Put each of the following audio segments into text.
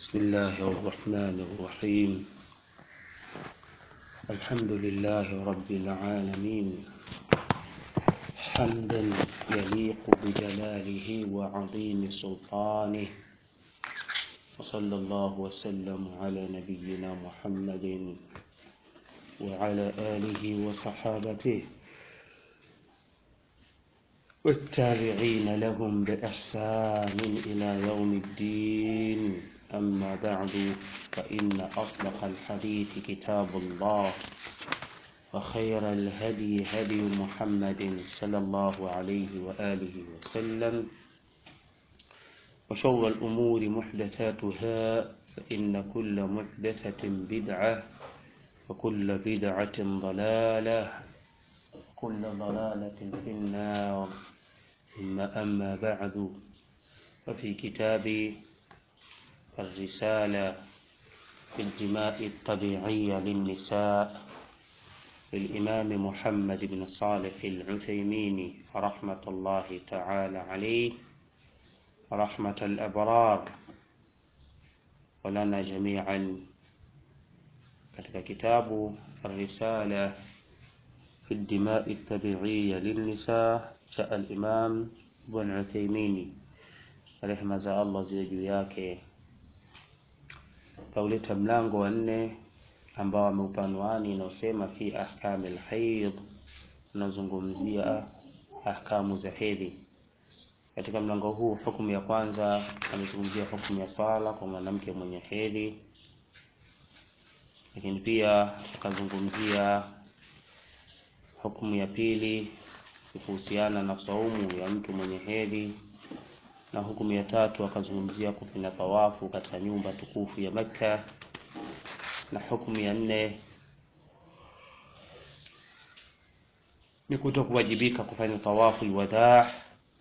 بسم الله الرحمن الرحيم الحمد لله رب العالمين حمدا يليق بجلاله وعظيم سلطانه وصلى الله وسلم على نبينا محمد وعلى آله وصحابته والتابعين لهم بإحسان إلى يوم الدين أما بعد فإن أصدق الحديث كتاب الله وخير الهدي هدي محمد صلى الله عليه وآله وسلم وشر الأمور محدثاتها فإن كل محدثة بدعة وكل بدعة ضلالة وكل ضلالة في النار ثم أما بعد ففي كتاب الرسالة في الدماء الطبيعية للنساء للإمام محمد بن صالح العثيمين رحمة الله تعالى عليه رحمة الأبرار ولنا جميعا katika kitabu الرسالة في الدماء الطبيعية للنساء cha al-Imam Ibn Uthaymeen rehma za Allah ziwe juu yake kauleta mlango wa nne ambao ameupanuani inaosema fi ahkam al-hayd unazungumzia ahkamu za hedhi katika mlango huu hukumu ya kwanza amezungumzia hukumu ya swala kwa mwanamke mwenye hedhi lakini pia akazungumzia hukumu ya pili kuhusiana na saumu ya mtu mwenye hedhi na hukumu ya tatu akazungumzia kufanya tawafu katika nyumba tukufu ya Makka na hukumu ya nne ni kuto kuwajibika kufanya tawafu alwadaa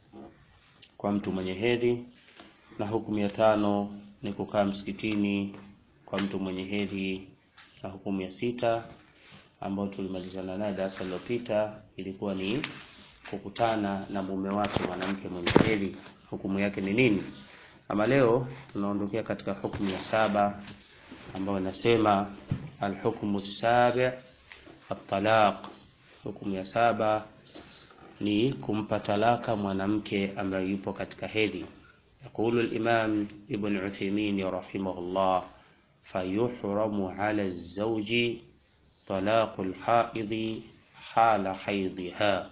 kwa mtu mwenye hedhi na hukumu ya tano ni kukaa msikitini kwa mtu mwenye hedhi na hukumu ya sita ambayo tulimalizana naye darasa lililopita ilikuwa ni kukutana na mume wake mwanamke mwenye hedhi hukumu yake ni nini ama leo tunaondokea katika hukumu ya saba ambayo inasema alhukmu sabi at-talaq hukumu ya saba ni kumpa talaka mwanamke ambaye yupo katika hedhi يقول الإمام ابن عثيمين رحمه الله فيحرم على الزوج طلاق الحائض حال حيضها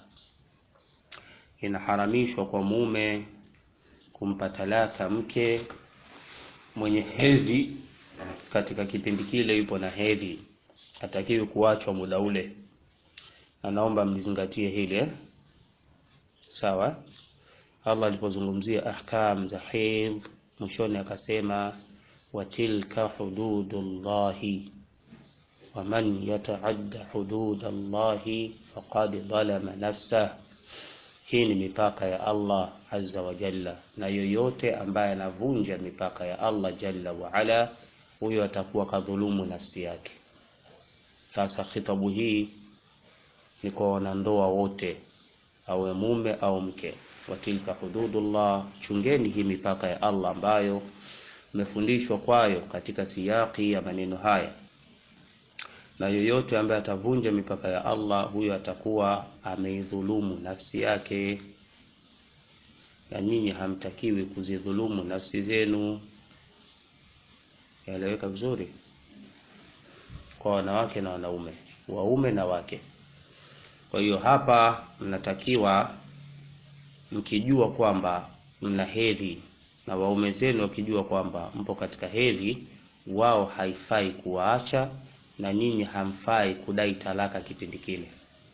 inaharamishwa kwa mume kumpa talaka mke mwenye hedhi katika kipindi kile yupo na hedhi hatakiwi kuachwa muda ule na naomba mlizingatie hili sawa Allah alipozungumzia ahkam za hedhi mwishoni akasema watilka hududullahi waman yataadda hududallahi faqad dhalama nafsah hii ni mipaka ya Allah azza wa jalla, na yoyote ambaye anavunja mipaka ya Allah jalla wa ala, huyo atakuwa kadhulumu nafsi yake. Sasa khitabu hii ni kwa wanandoa wote, awe mume au mke. Watilka hududullah, chungeni hii mipaka ya Allah ambayo mmefundishwa kwayo katika siyaki ya maneno haya na yoyote ambaye atavunja mipaka ya Allah huyo atakuwa ameidhulumu nafsi yake, na nyinyi hamtakiwi kuzidhulumu nafsi zenu. Yaeleweka vizuri kwa wanawake na wanaume, waume na wake. Kwa hiyo hapa mnatakiwa mkijua kwamba mna hedhi na waume zenu wakijua kwamba mpo katika hedhi, wao haifai kuwaacha na nyinyi hamfai kudai talaka kipindi kile.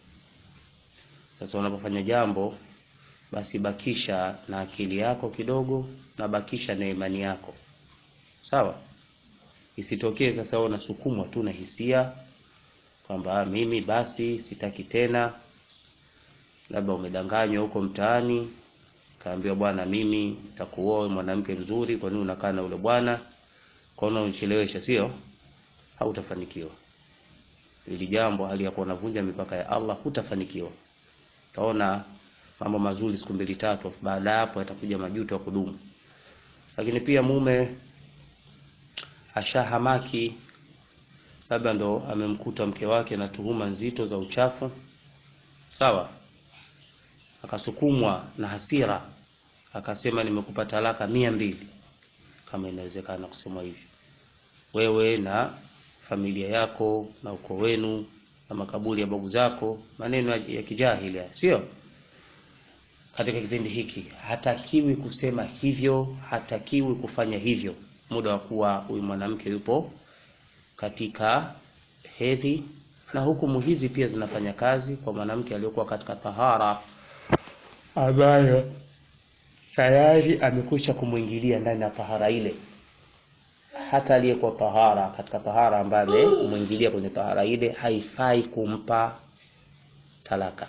Sasa unapofanya jambo, basi bakisha na akili yako kidogo na bakisha na imani yako, sawa. Isitokee sasa wewe unasukumwa tu na hisia kwamba mimi basi sitaki tena. Labda umedanganywa huko mtaani, kaambiwa bwana, mimi nitakuoa mwanamke mzuri, kwa nini unakaa na ule bwana? Kwa nini unichelewesha, sio? hautafanikiwa. Ili jambo hali ya kuwa unavunja mipaka ya Allah, hutafanikiwa. Utaona mambo mazuri siku mbili tatu, baada ya hapo yatakuja majuto ya kudumu. Lakini pia mume ashahamaki, labda ndo amemkuta mke wake na tuhuma nzito za uchafu, sawa, akasukumwa na hasira, akasema nimekupa talaka mia mbili, kama inawezekana kusema hivyo, wewe na familia yako na ukoo wenu na makaburi ya babu zako, maneno ya kijahili, sio katika kipindi hiki hatakiwi kusema hivyo, hatakiwi kufanya hivyo muda wa kuwa huyu mwanamke yupo katika hedhi, na hukumu hizi pia zinafanya kazi kwa mwanamke aliyokuwa katika tahara ambayo tayari amekwisha kumwingilia ndani ya tahara ile. Hata aliyekuwa tahara katika tahara ambaye amemwingilia kwenye tahara ile haifai kumpa talaka,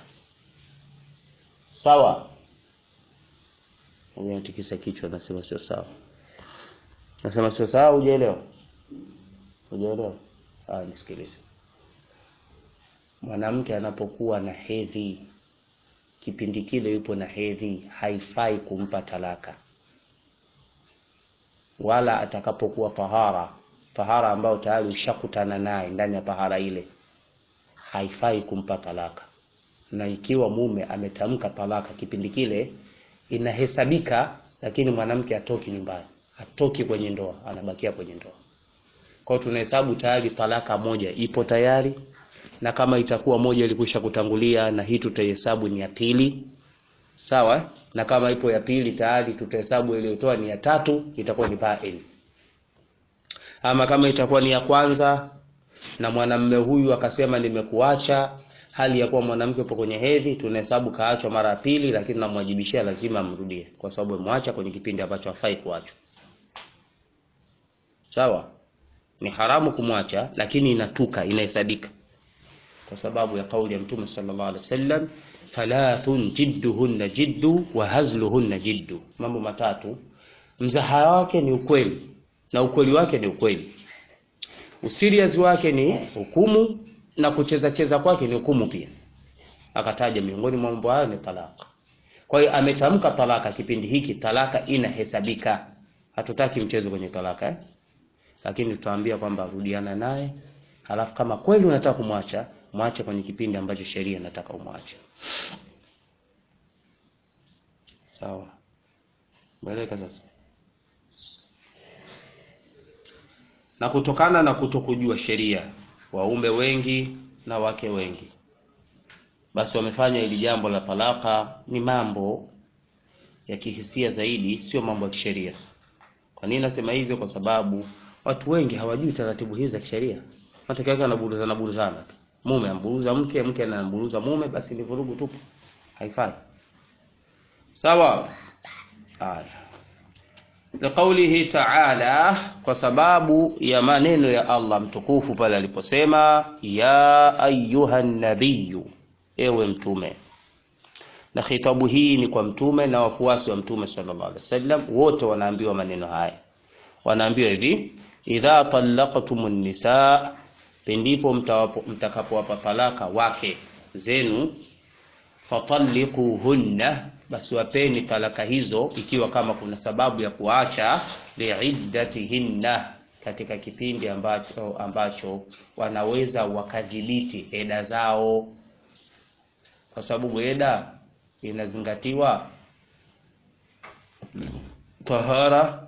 sawa. Natikisa kichwa, nasema sio sawa, nasema sio sawa. Hujaelewa? Hujaelewa? Ah, nisikilize. Mwanamke anapokuwa na hedhi, kipindi kile yupo na hedhi, haifai kumpa talaka, wala atakapokuwa tahara, tahara ambayo tayari ushakutana naye ndani ya tahara ile, haifai kumpa talaka. Na ikiwa mume ametamka talaka kipindi kile inahesabika lakini mwanamke atoki nyumbani, atoki kwenye ndoa, anabakia kwenye ndoa. Kwa hiyo tunahesabu tayari talaka moja ipo tayari, na kama itakuwa moja ilikwisha kutangulia, na hii tutaihesabu ni ya pili, sawa. Na kama ipo ya pili tayari, tutahesabu iliyotoa ni ya tatu, itakuwa ni bail. Ama kama itakuwa ni ya kwanza na mwanamume huyu akasema nimekuacha hali ya kuwa mwanamke upo kwenye hedhi, tunahesabu kaachwa mara ya pili, lakini namwajibishia lazima amrudie, kwa sababu amemwacha kwenye kipindi ambacho hafai kuachwa. Sawa, ni haramu kumwacha, lakini inatuka, inahesabika kwa sababu ya kauli ya Mtume sallallahu alaihi wasallam, thalathun jidduhunna jiddu wa hazluhunna jiddu, mambo matatu mzaha wake ni ukweli na ukweli wake ni ukweli, usirias wake ni hukumu na kucheza cheza kwake ni hukumu pia. Akataja miongoni mwa mambo hayo ni talaka. Kwa hiyo ametamka talaka kipindi hiki, talaka inahesabika. Hatutaki mchezo kwenye talaka eh? Lakini tutaambia kwamba rudiana naye, halafu kama kweli unataka kumwacha, mwache kwenye kipindi ambacho sheria inataka umwache. Sawa, meleka sasa. Na kutokana na kutokujua sheria waume wengi na wake wengi basi wamefanya hili jambo la talaka ni mambo ya kihisia zaidi, sio mambo ya kisheria. Kwa nini nasema hivyo? Kwa sababu watu wengi hawajui taratibu hizi za kisheria. Matokeo yake anaburuza na buruzana, mume amburuza mke, mke anamburuza mume, basi ni vurugu tupu, haifai. Sawa. Haya, liqaulihi ta'ala, kwa sababu ya maneno ya Allah mtukufu pale aliposema ya ayuha nabiyu, ewe mtume. Na khitabu hii ni kwa mtume na wafuasi wa mtume sallallahu alaihi wasallam, wote wanaambiwa maneno haya. Wanaambiwa hivi, idha talaqtumun nisaa, pindipo mtakapowapa talaka wake zenu, fatalliquhunna basi wapeni talaka hizo, ikiwa kama kuna sababu ya kuacha, liiddatihinna, katika kipindi ambacho, ambacho wanaweza wakadhibiti eda zao, kwa sababu eda inazingatiwa tahara,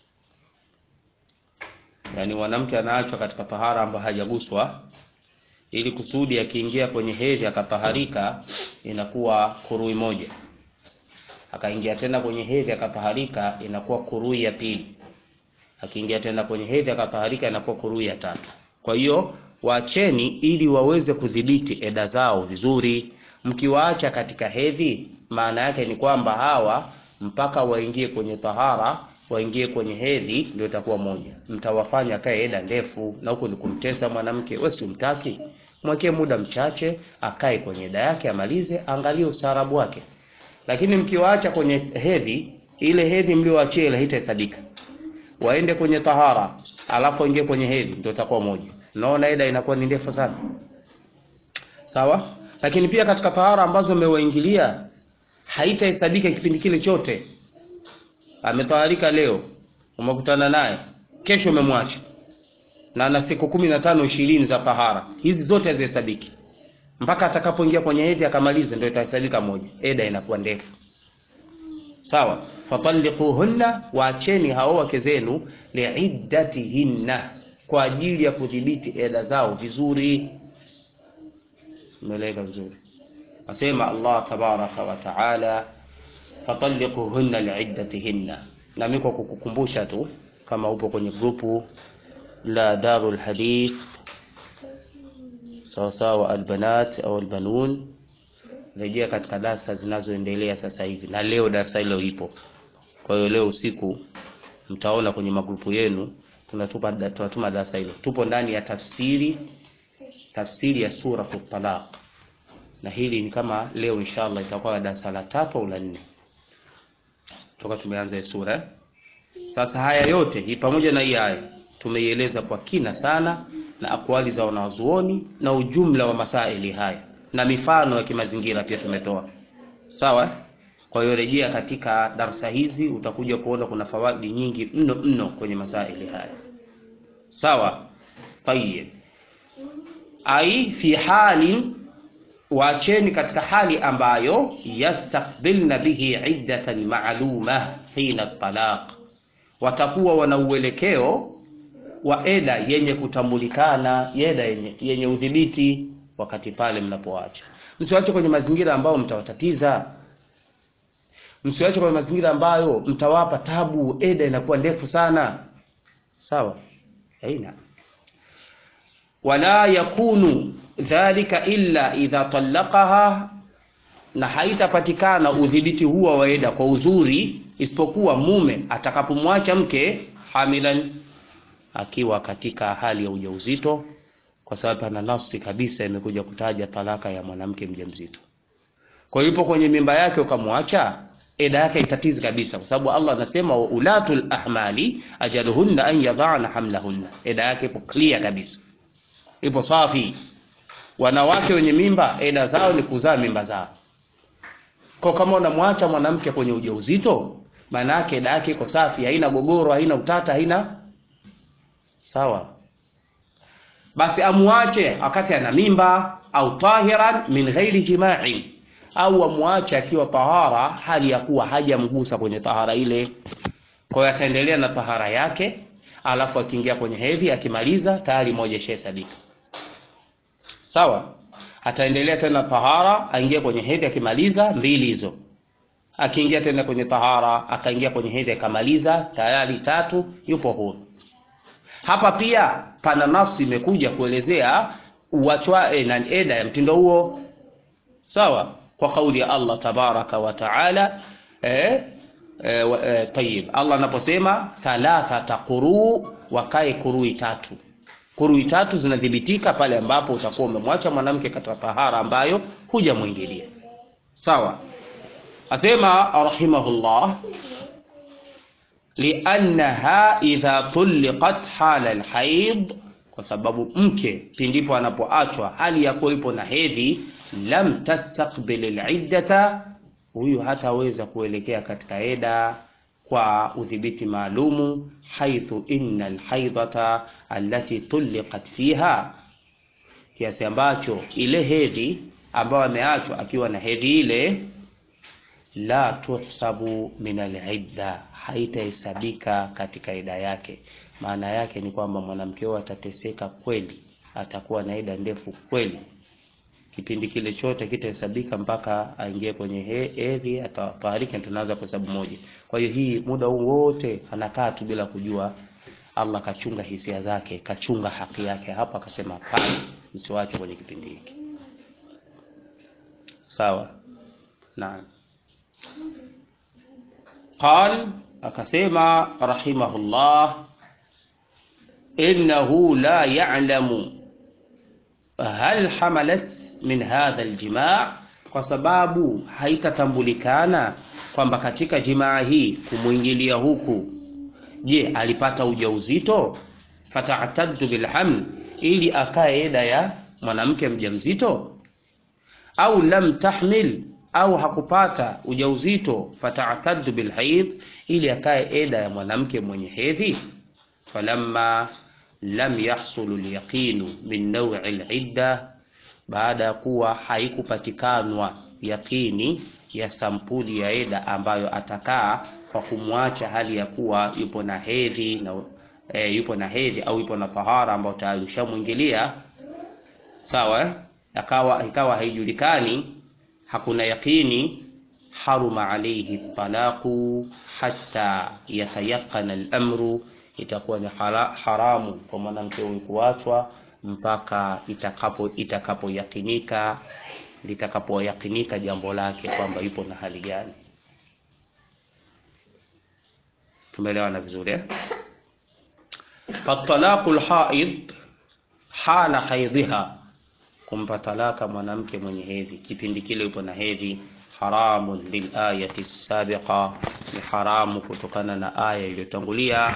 yani mwanamke anaachwa katika tahara ambayo hajaguswa, ili kusudi akiingia kwenye hedhi akataharika, inakuwa kurui moja akaingia tena kwenye hedhi akataharika, inakuwa kurui ya pili. Akiingia tena kwenye hedhi akataharika, inakuwa kurui ya tatu. Kwa hiyo waacheni, ili waweze kudhibiti eda zao vizuri. Mkiwaacha katika hedhi, maana yake ni kwamba hawa mpaka waingie kwenye tahara, waingie kwenye hedhi, ndio itakuwa moja. Mtawafanya kae eda ndefu, na huko ni kumtesa mwanamke. Wewe si umtaki, mwekee muda mchache, akae kwenye eda yake, amalize, angalie ustaarabu wake lakini mkiwaacha kwenye hedhi, ile hedhi mlioachia ile haitahesabika. Waende kwenye tahara, alafu waingie kwenye hedhi, ndio itakuwa moja. Naona eda inakuwa ni ndefu sana, sawa. Lakini pia katika tahara ambazo umewaingilia haitahesabika kipindi kile chote. Ametaharika leo, umekutana naye, kesho umemwacha, na ana siku kumi na tano ishirini za tahara, hizi zote hazihesabiki mpaka atakapoingia kwenye hedhi akamaliza, ndio itahesabika moja. Eda inakuwa ndefu. Sawa, fatalliquhunna, waacheni hao wake zenu, liiddatihinna, kwa ajili ya kudhibiti eda zao vizuri. Umeeleka vizuri. Asema Allah tabaraka wa taala, fatalliquhunna liiddatihinna. Na mimi kwa kukukumbusha tu, kama upo kwenye grupu la Darul Hadith sawasawa, albanat au albanun rejea katika darasa zinazoendelea sasa hivi, na leo darasa hilo ipo. Kwa hiyo leo usiku mtaona kwenye magrupu yenu tunatupa tunatuma darasa hilo. Tupo ndani ya tafsiri tafsiri ya sura Talaq, na hili ni kama leo inshallah itakuwa darasa la tatu au la nne toka tumeanza sura. Sasa haya yote hii pamoja na hii aya tumeieleza kwa kina sana na akwali za wanazuoni na ujumla wa masaili haya na mifano ya kimazingira pia tumetoa. Sawa? Kwa hiyo rejea katika darsa hizi utakuja kuona kuna fawaidi nyingi mno mno kwenye masaili haya. Sawa? Tayyib. Ai fi hali waacheni katika hali ambayo yastaqbilna bihi iddatan ma'luma hina talaq, watakuwa wana uelekeo wa eda yenye kutambulikana, eda yenye, yenye udhibiti wakati pale mnapoacha. Msiwache kwenye mazingira ambayo mtawatatiza, msiwache kwenye mazingira ambayo mtawapa tabu, eda inakuwa ndefu sana. Sawa, haina wala yakunu dhalika illa idha talaqaha, na haitapatikana udhibiti huo wa eda kwa uzuri isipokuwa mume atakapomwacha mke hamilan, akiwa katika hali ya ujauzito kwa sababu pana nafsi kabisa imekuja kutaja talaka ya mwanamke mjamzito. Kwa hiyo ipo kwenye mimba yake ukamwacha, eda yake itatizi kabisa, kwa sababu Allah anasema wa ulatul ahmali ajaluhunna an yadhana hamlahunna, eda yake ipo clear kabisa, ipo safi. Wanawake wenye mimba eda zao ni kuzaa mimba zao. Kwa kama unamwacha mwanamke kwenye ujauzito, maana yake eda yake iko safi, haina gogoro, haina utata, haina sawa basi amwache wakati ana mimba au tahiran min ghairi jima'in, au amwache akiwa tahara hali ya kuwa hajamgusa kwenye tahara ile. Kwa hiyo ataendelea na tahara yake, alafu akiingia kwenye hedhi akimaliza tayari moja ishahesabika. Sawa, ataendelea tena tahara, aingia kwenye hedhi akimaliza mbili hizo, akiingia tena kwenye tahara akaingia kwenye hedhi akamaliza tayari tatu, yupo huru. Hapa pia pana nafsi imekuja kuelezea uachwa na eda ya mtindo huo, sawa, kwa kauli ya Allah tabaraka wa taala. Eh, eh, eh, tayib, Allah anaposema thalathata quru, wakae kurui tatu. Kurui tatu zinadhibitika pale ambapo utakuwa umemwacha mwanamke katika tahara ambayo hujamwingilia, sawa. Asema rahimahullah liannaha idha tulliqat hala alhaid, kwa sababu mke pindipo anapoachwa hali ya kuwepo na hedhi, lam tastaqbil aliddata, huyu hataweza kuelekea katika eda kwa udhibiti maalumu, haithu inna alhaidata allati tulliqat fiha, kiasi ambacho ile hedhi ambayo ameachwa akiwa na hedhi ile la tuhsabu min alidda, haitahesabika katika ida yake. Maana yake ni kwamba mwanamke huyo atateseka kweli, atakuwa na ida ndefu kweli, kipindi kile chote kitahesabika mpaka aingie kwenye hedhi, atafariki, tunaanza kuhesabu moja. Kwa hiyo hii muda huu wote anakaa tu bila kujua. Allah kachunga hisia zake, kachunga haki yake. Hapa akasema hapana, msiwache kwenye kipindi hiki. Sawa, naam. Qal, akasema rahimahullah, innahu la ya'lamu hal hamalat min hadha aljimaa, kwa sababu haitatambulikana kwamba katika jimaa hii kumwingilia huku, je, alipata ujauzito? Fata'taddu bilhaml, ili akae eda ya mwanamke mjamzito, au lam tahmil au hakupata ujauzito, fata'taddu bilhaid, ili akae eda ya mwanamke mwenye hedhi. Falamma lam yahsulu lyaqinu min naui lidda, baada ya kuwa haikupatikanwa yaqini ya sampuli ya eda ambayo atakaa kwa kumwacha hali ya kuwa yupo na hedhi na e, yupo na hedhi au yupo na tahara ambayo tayari ushamwingilia sawa eh? akawa ikawa haijulikani hakuna yaqini haruma alayhi talaqu hatta yatayaqana al-amru itakuwa ni hara, haramu kwa mwanamke huyu kuachwa mpaka itakapo itakapoyakinika litakapoyakinika jambo lake kwamba yupo na hali gani tumeelewana vizuri eh? fatalaqu lhaid hala haidhiha kumpa talaka mwanamke mwenye hedhi kipindi kile yupo na hedhi haramun lilayati sabiqa ni haramu kutokana na aya iliyotangulia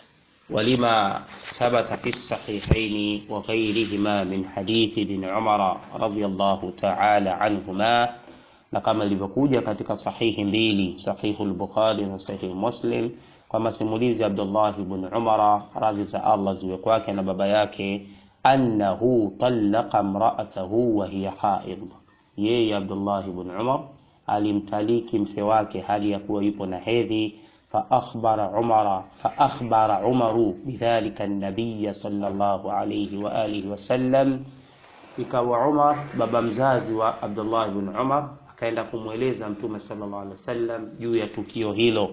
ولما ثبت في الصحيحين وغيرهما من حديث ابن عمر رضي الله تعالى عنهما na kama ilivyokuja katika sahihi mbili sahihu al-Bukhari na sahihi Muslim kwa masimulizi Abdullah ibn Umara radhi za Allah ziwe kwake na baba yake annahu talaqa imra'atahu wa hiya haid yeye Abdullah ibn Umar alimtaliki mke wake hali ya kuwa yupo na hedhi فأخبر عمر فأخبر عمر بذلك النبي صلى الله عليه وآله وسلم ikawa Umar baba mzazi wa Abdullah ibn Umar akaenda kumweleza Mtume sallallahu alaihi wasallam juu ya tukio hilo,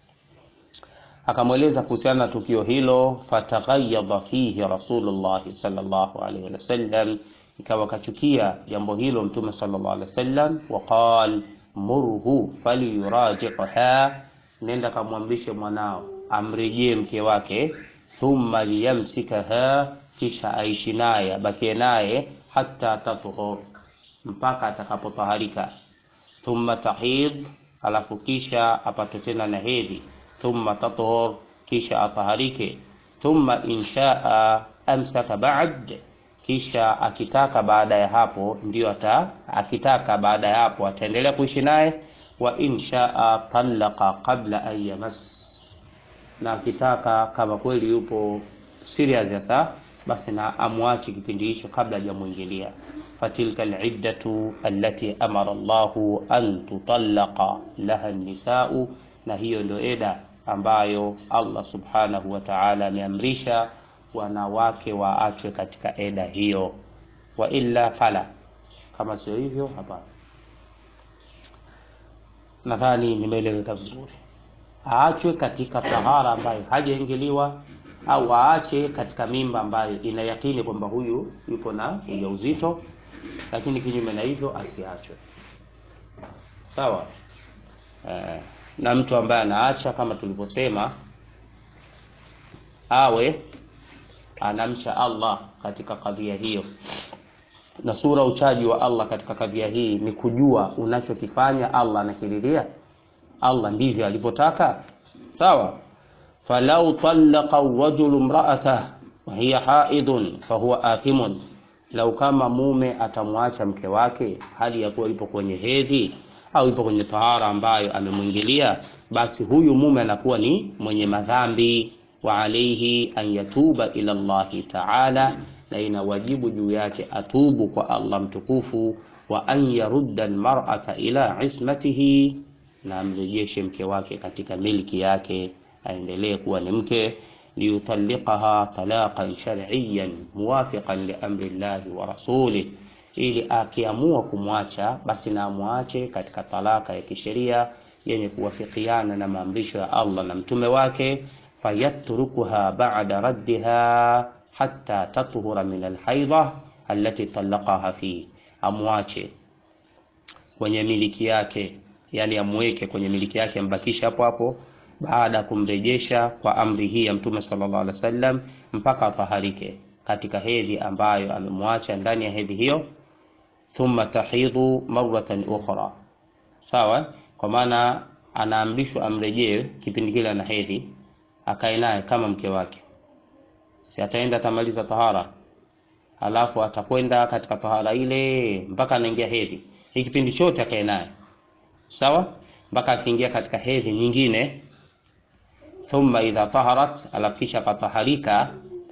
akamweleza kuhusiana na tukio hilo. Fataghayyadha fihi Rasulullah sallallahu alaihi wasallam, ikawa kachukia jambo hilo Mtume sallallahu alaihi wasallam. Waqal murhu falyuraji'ha nenda kamwamrishe mwanao amrejee mke wake, thumma liyamsikaha, kisha aishi naye abakie naye hata tatuhur, mpaka atakapotaharika. Thumma tahid, alafu kisha apate tena na hedhi. Thumma tatuhur, kisha ataharike. Thumma inshaa amsaka ba'd, kisha akitaka baada ya hapo ndio ata akitaka baada ya hapo ataendelea kuishi naye wa inshaa talaqa qabla an yamas, na akitaka kama kweli yupo serious hata basi na amwache kipindi hicho kabla hajamwingilia. Fatilka aliddatu allati amara Allahu an tutallaqa laha nisau, na hiyo ndio eda ambayo Allah subhanahu wa ta'ala ameamrisha wanawake waachwe katika eda hiyo. Wa illa fala, kama sio hivyo hapana. Nadhani nimeeleweka vizuri. Aachwe katika tahara ambayo hajaingiliwa, au aache katika mimba ambayo ina yakini kwamba huyu yupo na ujauzito, lakini kinyume na hivyo asiachwe. Sawa. Eh, na mtu ambaye anaacha kama tulivyosema, awe anamcha Allah katika kadhia hiyo na sura uchaji wa Allah katika kadhia hii ni kujua unachokifanya Allah anakiriria. Allah ndivyo alivyotaka. Sawa. falau talaqa rajulu imra'atah wa hiya haidun fahuwa athimun, lau kama mume atamwacha mke wake hali ya kuwa ipo kwenye hedhi au ipo kwenye tahara ambayo amemwingilia, basi huyu mume anakuwa ni mwenye madhambi. wa alayhi an yatuba ila Allahi ta'ala na ina wajibu juu yake atubu kwa Allah mtukufu, wa an yarudda almar'ata ila ismatihi, na amrejeshe mke wake katika milki yake, aendelee kuwa ni mke. liyutallikaha talaqan shar'iyyan muwafiqan li amri llahi wa rasulih, ili akiamua kumwacha basi na amwache katika talaka ya kisheria yenye kuwafikiana na maamrisho ya Allah na mtume wake. fayatrukuha ba'da raddiha hatta tathura min alhaidha allati talaqaha fi, amwache kwenye miliki yake, yani amweke kwenye miliki yake, ambakisha hapo hapo baada ya kumrejesha kwa amri hii ya Mtume sallallahu alaihi wasallam mpaka ataharike katika hedhi ambayo amemwacha ndani ya hedhi hiyo. Thumma tahidhu marratan ukhra, sawa. Kwa maana anaamrishwa amrejee kipindi kile ana hedhi, akae naye kama mke wake si ataenda atamaliza tahara, alafu atakwenda katika tahara ile mpaka anaingia hedhi. Hii kipindi chote akae naye sawa, mpaka akiingia katika hedhi nyingine. Thumma idha taharat, alafu kisha akataharika,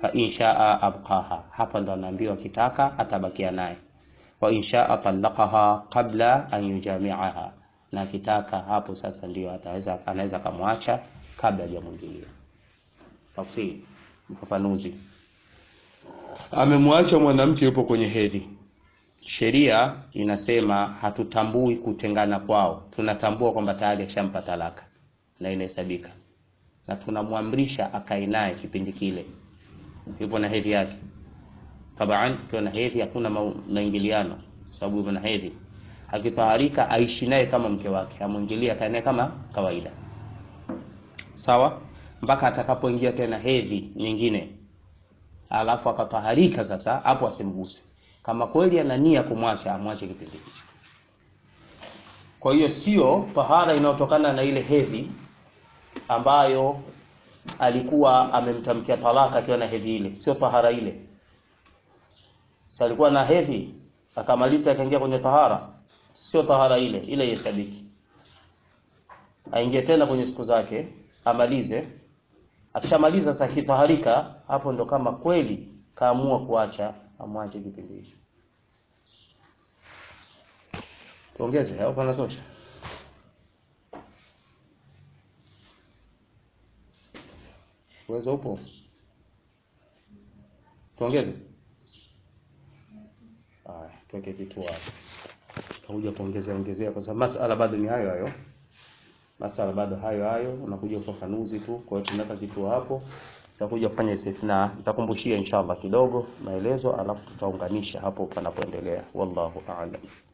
fa inshaa abqaha, hapa ndo anaambiwa kitaka atabakia naye, wa inshaa talaqaha qabla an yujamiaha, na kitaka hapo sasa ndio ataweza anaweza kamwacha kabla hajamwingilia. Tafsiri, ufafanuzi. Amemwacha mwanamke yupo kwenye hedhi, sheria inasema hatutambui kutengana kwao, tunatambua kwamba tayari ashampa talaka na inahesabika, na tunamwamrisha akae naye kipindi kile yupo na hedhi yake. Taban, ukiwa na hedhi hakuna maingiliano, sababu yupo na hedhi. Akitaharika aishi naye kama mke wake, amwingilie, akae naye kama kawaida, sawa, mpaka atakapoingia tena hedhi nyingine, alafu akataharika. Sasa hapo asimguse. Kama kweli ana nia kumwacha, amwache kipindi hicho. Kwa hiyo sio tahara inayotokana na ile hedhi ambayo alikuwa amemtamkia talaka akiwa na hedhi ile, sio tahara ile. Si alikuwa na hedhi akamaliza akaingia kwenye tahara, sio tahara ile ile, ihesabiki. Aingie tena kwenye siku zake amalize. Akishamaliza sasa kitaharika, hapo ndo kama kweli kaamua kuacha, amwache kipindi hicho. Tuongeze au panatosha? Uwezo upo, tuongeze. Haya, tuweke kituo hapo, tutakuja kuongezea ongezea, kwa sababu masala bado ni hayo hayo, masala bado hayo hayo, unakuja ufafanuzi tu. Kwa hiyo tunaweka kituo hapo, tutakuja kufanya istithna, nitakumbushia inshallah kidogo maelezo, alafu tutaunganisha hapo panapoendelea. Wallahu a'lam.